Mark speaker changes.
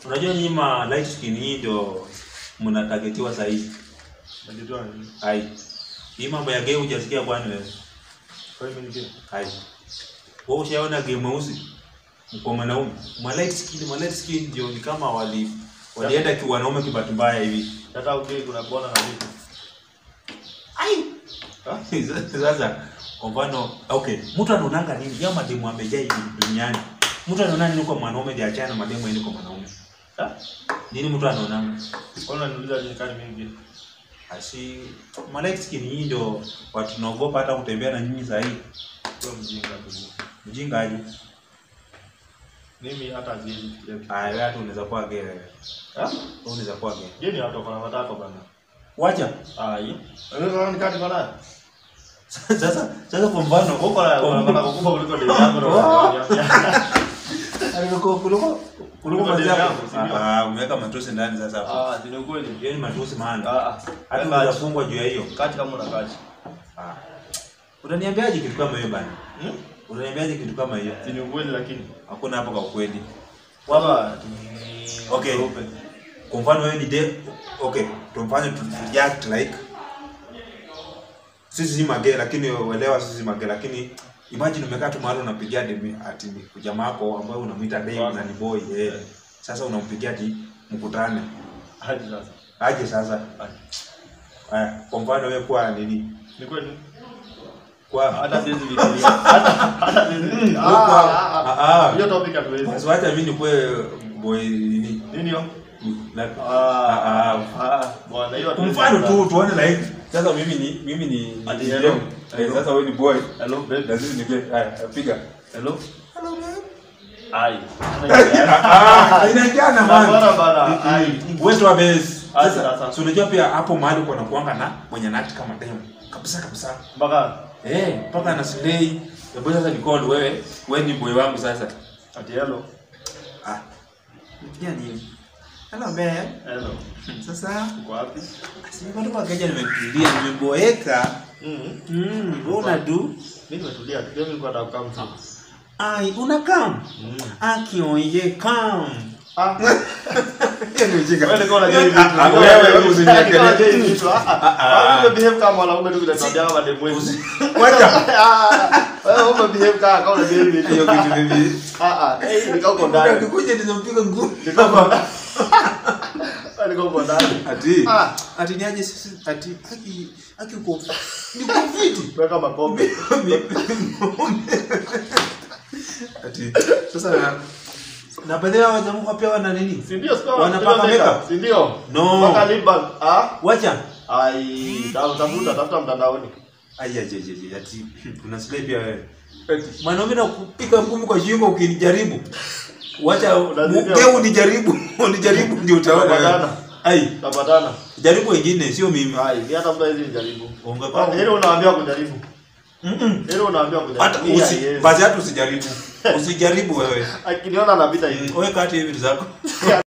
Speaker 1: Unajua nyinyi ma light skin hii ndio mnatagetiwa saa hizi.
Speaker 2: Najitoa nini?
Speaker 1: Hai. Hii mambo ya game hujasikia kwani wewe?
Speaker 2: Kwa hiyo mimi
Speaker 1: Hai. Wewe ushaona game mweusi? Mko mwanaume. Ma light skin, ma light skin ndio ni kama wali walienda ki wanaume kibatu mbaya hivi.
Speaker 2: hata ugei kuna kuona na vitu.
Speaker 1: Ai.
Speaker 2: Ha?
Speaker 1: Sasa kwa mfano, okay, mtu anaonanga nini? Yao mademu amejaa hivi duniani. Mtu anaona nini kwa mwanaume ndio achana na mademu aende kwa mwanaume?
Speaker 2: Ha?
Speaker 1: Nini mtu anaonanga?
Speaker 2: Kwa nini unaniuliza nini kani mimi?
Speaker 1: Asi malaika skin hii ndio watu tunaogopa hata kutembea na nyinyi saa hii.
Speaker 2: Kwa mjinga tu.
Speaker 1: Mjinga aje?
Speaker 2: Mimi hata siwezi kufikiria kitu.
Speaker 1: Ah, wewe hata unaweza kuwa gay. Wewe
Speaker 2: Ha?
Speaker 1: unaweza kuwa gay.
Speaker 2: Yeye ni watu wako na matako bana.
Speaker 1: Wacha.
Speaker 2: Ah, hii. Wewe unaona kati bana?
Speaker 1: Sasa sasa kwa mfano
Speaker 2: Huko na
Speaker 1: Kwa-
Speaker 2: bana kukupa kuliko demu yangu na
Speaker 1: Oh.
Speaker 2: unaniambia.
Speaker 1: kuliko kuliko kuliko
Speaker 2: demu
Speaker 1: mazao.
Speaker 2: yangu, si ndio?
Speaker 1: Ah, umeweka matusi ndani sasa hapo.
Speaker 2: Ah, ni ukweli.
Speaker 1: Hiyo ni matusi maana.
Speaker 2: Ah, ah.
Speaker 1: Hata
Speaker 2: Kati.
Speaker 1: unafungwa juu ya hiyo.
Speaker 2: Kati kama una kati.
Speaker 1: Ah. Utaniambiaje kitu kama hiyo bana?
Speaker 2: Hmm?
Speaker 1: Utaniambiaje kitu kama hiyo?
Speaker 2: Si ni ukweli lakini.
Speaker 1: Hakuna hapo kwa ukweli.
Speaker 2: Wala
Speaker 1: Okay. Kwa mfano wewe ni de okay, tumfanye tu react like sisi si mage lakini uelewa sisi si mage lakini imagine umekaa tu mahali unapigia demi ati ni jamaa wako ambaye unamuita dem na ni boy eh. Sasa unampigia ati mkutane.
Speaker 2: hadi sasa.
Speaker 1: Aje sasa.
Speaker 2: Hadi.
Speaker 1: Haya, kwa mfano wewe kwa nini?
Speaker 2: Ni kweli?
Speaker 1: Kwa
Speaker 2: Hata siwezi fikiria. Hata hata siwezi.
Speaker 1: Mm,
Speaker 2: Ah,
Speaker 1: kwa-
Speaker 2: ah, ah.
Speaker 1: ah, ah.
Speaker 2: Hiyo topic hatuwezi.
Speaker 1: Basi wacha mimi nikuwe boy nini?
Speaker 2: Nini hiyo?
Speaker 1: Na-
Speaker 2: Ah,
Speaker 1: ah, ah.
Speaker 2: ah, bwana hiyo
Speaker 1: Kwa
Speaker 2: hatuwezi.
Speaker 1: mfano tu tuone like sasa mimi ni mimi ni ni
Speaker 2: Ati
Speaker 1: ni
Speaker 2: hello.
Speaker 1: dem. Eh, sasa wewe ni boy.
Speaker 2: Hello babe.
Speaker 1: Lazima nige haya piga.
Speaker 2: Hello.
Speaker 1: Hello man.
Speaker 2: Ai.
Speaker 1: Ah, inaingiana man.
Speaker 2: Bana bana. Ai.
Speaker 1: Wewe tu base.
Speaker 2: Aje
Speaker 1: Sasa
Speaker 2: sasa.
Speaker 1: si unajua pia hapo mahali uko na kuanga na mwenye nati kama dem. Kabisa kabisa.
Speaker 2: Mpaka
Speaker 1: Eh, mpaka na slay. Hebu sasa ni call wewe. Wewe ni boy wangu sasa.
Speaker 2: ati hello.
Speaker 1: Ah. Nikia nini? Hello man.
Speaker 2: Hello.
Speaker 1: Sasa
Speaker 2: Uko wapi?
Speaker 1: si bado kwa keja nimekulia nimeboeka.
Speaker 2: Mhm.
Speaker 1: Mm, una do?
Speaker 2: Mimi nimetulia. tu. Mimi nilikuwa nataka kukaa mtu.
Speaker 1: Ai, una come?
Speaker 2: Mhm.
Speaker 1: Akioye come.
Speaker 2: Ah.
Speaker 1: Hiyo ni ujinga.
Speaker 2: Wewe ndio unajua hivi vitu.
Speaker 1: Ah, ah, wewe, wewe usiniweke.
Speaker 2: Ndio unajua hivi vitu. Ah,
Speaker 1: ah.
Speaker 2: ah. Wewe behave kama mwanaume tu vile tabia kama demu wetu.
Speaker 1: Wacha.
Speaker 2: Ah, Wewe ume behave kama kama unajua hivi vitu.
Speaker 1: Hiyo kitu bibi.
Speaker 2: Ah ah. Eh, nikao uko ndani.
Speaker 1: Ukikuja nizompiga ngumi.
Speaker 2: Nikao uko ndani. Wewe nikao uko ndani.
Speaker 1: Ati.
Speaker 2: Ah.
Speaker 1: Ati niaje sisi ati aki aki uko ni kufiti.
Speaker 2: Weka makombe.
Speaker 1: Ati sasa na na baadhi ya wajamu pia wana nini?
Speaker 2: Si ndio sio?
Speaker 1: Wanapaka makeup?
Speaker 2: Si ndio?
Speaker 1: No.
Speaker 2: Mpaka lip balm. Ah?
Speaker 1: Wacha.
Speaker 2: Ai, ta- tafuta tafuta mtandaoni.
Speaker 1: Aya je je je ati kuna slay pia wewe. Ati mwanaume na kupiga ngumi kwa shingo ukinijaribu. Wacha
Speaker 2: Unazidi-
Speaker 1: wewe unijaribu, unijaribu ndio utaona.
Speaker 2: Tutapatana.
Speaker 1: Ai,
Speaker 2: Tapatana.
Speaker 1: jaribu wengine sio mimi.
Speaker 2: Ai, mimi hata mtu hizi nijaribu.
Speaker 1: Ungekuwa-
Speaker 2: Ile unaambia kujaribu.
Speaker 1: Mm-mm.
Speaker 2: Ile unaambia kujaribu.
Speaker 1: Hata
Speaker 2: Hii
Speaker 1: usi,
Speaker 2: haiwezi.
Speaker 1: basi hata usijaribu. Usijaribu wewe.
Speaker 2: Akiniona anapita hivi.
Speaker 1: Wewe kati hivi vitu zako.